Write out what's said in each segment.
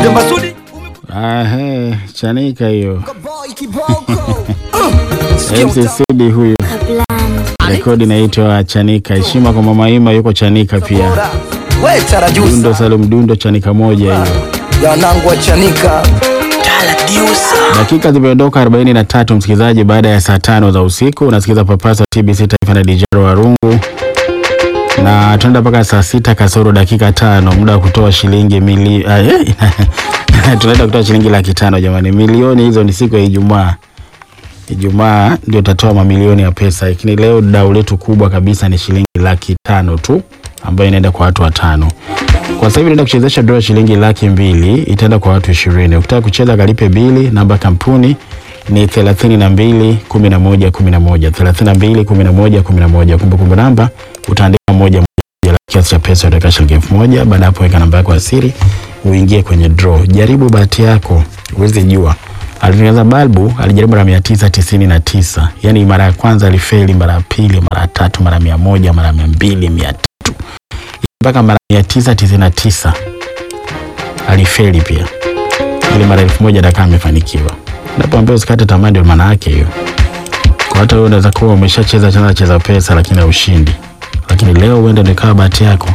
Masudi Ahe, chanika hiyo. boy kiboko MC Sudi huyu. Rekodi inaitwa Chanika. Heshima kwa Mama Ima yuko Chanika pia. we tarajusa Dundo Salum Dundo Chanika moja hiyo. yanangu wa chanika tala diusa Dakika zimeondoka 43 msikilizaji, baada ya saa tano za usiku unasikiza Papasa TBC Taifa na DJ Warungu, na tunaenda mpaka saa sita kasoro dakika tano, muda wa kutoa shilingi mili ah, eh, tunaenda kutoa shilingi laki tano jamani. Milioni hizo ni siku ya Ijumaa. Ijumaa ndio utatoa mamilioni ya pesa, lakini leo dau letu kubwa kabisa ni shilingi laki tano tu ambayo inaenda kwa watu watano. Kwa sasa hivi naenda kuchezesha draw shilingi laki mbili itaenda kwa watu ishirini. Ukitaka kucheza kalipe bili, namba ya kampuni ni thelathini na mbili kumi na moja kumi na moja thelathini na mbili kumi na moja kumi na moja Kumbukumbu namba utaandika moja moja, kiasi cha pesa utaweka shilingi elfu moja Baada ya hapo weka namba yako ya siri uingie kwenye draw. Jaribu bahati yako, uweze jua. Alitengeneza balbu, alijaribu mara mia tisa tisini na tisa yaani mara ya kwanza alifeli, mara ya pili, mara ya tatu, mara mia moja mara mia mbili mia tatu mpaka mara mia tisa tisini na tisa alifeli pia, ili mara elfu moja dakaa amefanikiwa. Napoambia usikate tamaa, ndio maana yake hiyo. Kwa hata wewe unaweza kuwa umeshacheza cheza cheza pesa, lakini haushindi, lakini leo uende nikawa bahati yako.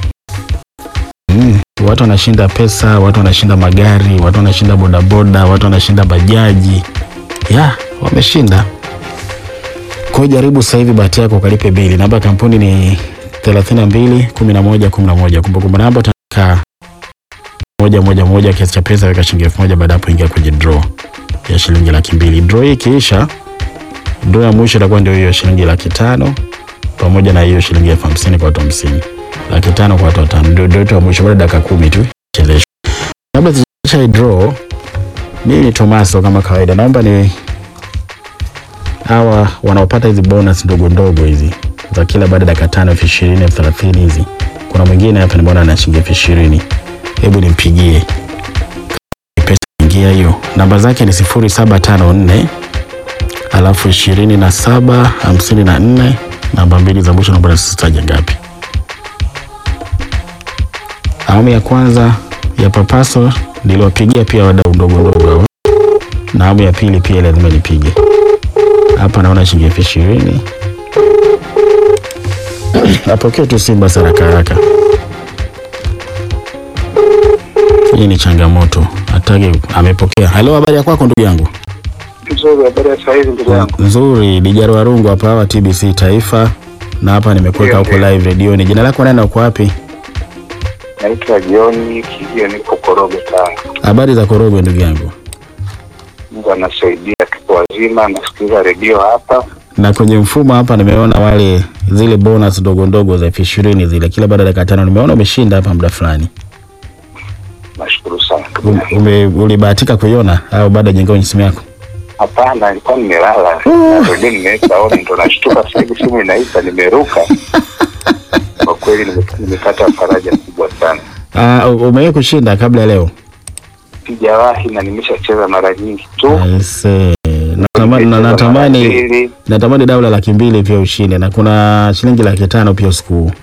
Mm, watu wanashinda pesa, watu wanashinda magari, watu wanashinda bodaboda, watu wanashinda bajaji, ya wameshinda. Kwa hiyo jaribu sasa hivi bahati yako ukalipe bili. Namba ya kampuni ni 32 11 11. Kumbukumbu namba utaweka moja moja moja, kiasi cha pesa weka shilingi elfu moja. Baada hapo ingia kwenye draw ya shilingi laki mbili. Draw hii ikiisha, draw ya mwisho itakuwa ndio hiyo shilingi laki tano pamoja na hiyo shilingi elfu hamsini kwa watu hamsini. Laki tano kwa watu watano. Ndio draw yetu ya mwisho, baada ya dakika kumi tu cheleshwa. Kabla sijaisha hii draw, mimi ni Tomaso kama kawaida, naomba ni hawa wanaopata hizi bonus ndogo ndogo hizi za kila baada ya dakika tano elfu ishirini elfu thelathini hizi. Kuna mwingine hapa nimeona ana shilingi elfu ishirini hebu nimpigie pesa ingia hiyo. Namba zake ni sifuri saba tano nne alafu ishirini na saba hamsini na nne namba mbili za mwisho naomba nisitaje ngapi. Awamu ya kwanza ya Papaso niliwapigia pia wadau ndogo ndogo hao, na awamu ya pili pia lazima nipige hapa. Naona shilingi elfu ishirini apokee tu Simba haraka haraka. Hii ni changamoto, atake amepokea. Halo, habari ya kwako ndugu yangu? Nzuri, habari ya saizi ndugu yangu. Nzuri, Dijaro Warungu hapa hawa TBC Taifa, na hapa nimekuweka Ndio, huko ndio. live redioni. Jina lako nani na uko wapi? Naitwa John Kilio, niko Korogwe, Tanga. Habari za Korogwe ndugu yangu. Mungu anasaidia, tuko wazima, nasikiliza redio hapa. Na kwenye mfumo hapa nimeona wale zile bonus ndogo ndogo za elfu ishirini zile, kila baada ya dakika tano. Nimeona umeshinda hapa muda fulani. Nashukuru sana. Um- Ume, ulibahatika kuiona au bado hajaingia kwenye simu yako? Hapana, nilikuwa nimelala Na redio nimeweka on, ndo nashtuka sasa hivi simu inaita, nimeruka. Kwa kweli nime- nimepata faraja kubwa sana. Ah, u- umewahi kushinda kabla ya leo? Sijawahi na nimeshacheza mara nyingi tu. Aise, natamani na- Nimecheza natamani mara mbili. natamani daula laki mbili pia ushinde, na kuna shilingi laki tano pia usiku huu.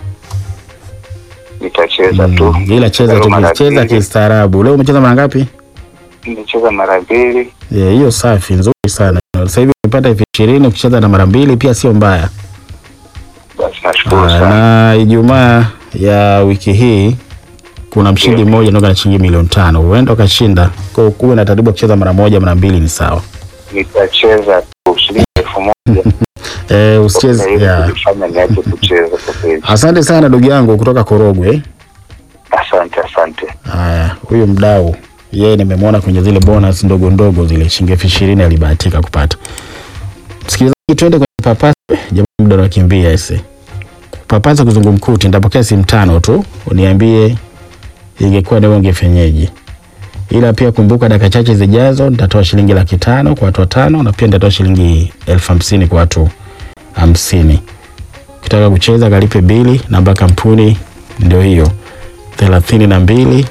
Nitacheza tu. Mm, ila cheza Leo tu, mara cheza mbili. kistaarabu. Leo umecheza mara ngapi? Nimecheza mara mbili. Yeah, hiyo safi nzuri sana. Sasa hivi umepata elfu ishirini ukicheza na mara mbili pia sio mbaya. Basi nashukuru Ah, sana. na Ijumaa ya wiki hii kuna mshindi mmoja anaoga na shilingi milioni tano, huenda ukashinda. Kwa hiyo kuwe na taratibu ya kucheza mara moja, mara mbili ni sawa. Nitacheza tu shilingi elfu moja. Eh, usicheze Kwa kweli yeah. kunifanya niache kucheza kwa kweli. Asante sana ndugu yangu kutoka Korogwe. Asante, asante. Haya, huyu mdau yeye nimemwona kwenye zile bonus ndogo ndogo zile shilingi elfu ishirini alibahatika kupata. Msikilizaji, twende kwenye papasa. Jamani, muda unakimbia ese. Papasa kizungumkuti, nitapokea simu tano tu, uniambie ingekuwa leo ungefenyeje. Ila pia kumbuka, dakika chache zijazo nitatoa shilingi laki tano kwa watu watano na pia nitatoa shilingi elfu hamsini kwa watu hamsini. Ukitaka kucheza kalipe bili, namba ya kampuni ndio hiyo thelathini na mbili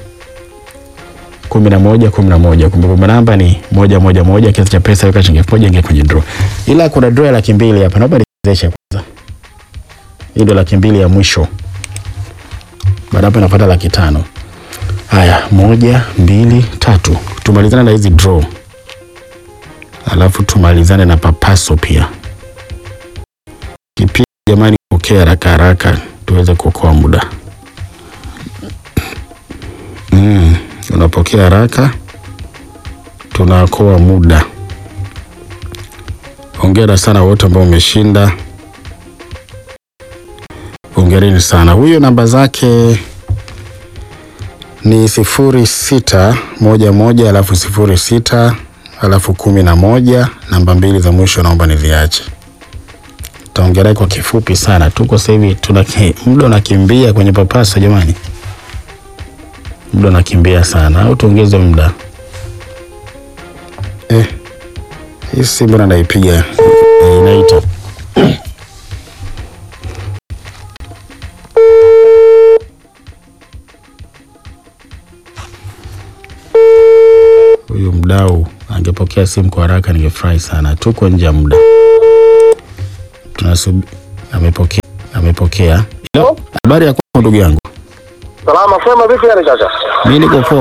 kumi na moja kumi na moja. Kumbukumbu namba ni moja moja moja. Kiasi cha pesa weka shilingi elfu moja ingia kwenye draw. Ila kuna draw ya laki mbili hapa, naomba nichezeshe kwanza. Hii ndio laki mbili ya mwisho, baada hapo inafuata laki tano. Haya, moja, mbili, tatu. Tumalizane na hizi draw, alafu tumalizane na papaso pia. Kipindi jamani, pokea haraka haraka tuweze kuokoa muda. Mm, unapokea haraka, tunaokoa muda. Hongera sana wote ambao umeshinda, hongereni sana. Huyo namba zake ni sifuri sita moja moja alafu sifuri sita alafu kumi na moja. Namba mbili za mwisho naomba niziache. Taongelea kwa kifupi sana, tuko sasa hivi tuna muda unakimbia kwenye papasa jamani, muda unakimbia sana, au tuongeze muda eh? Hii simu mbona naipiga eh, inaita huyu mdau angepokea simu kwa haraka, ningefurahi sana. Tuko nje ya muda, tunasubiri. Amepokea, amepokea. Hello, habari ya kwako ndugu yangu? Salama sema vipi yani kaka? Mimi niko poa.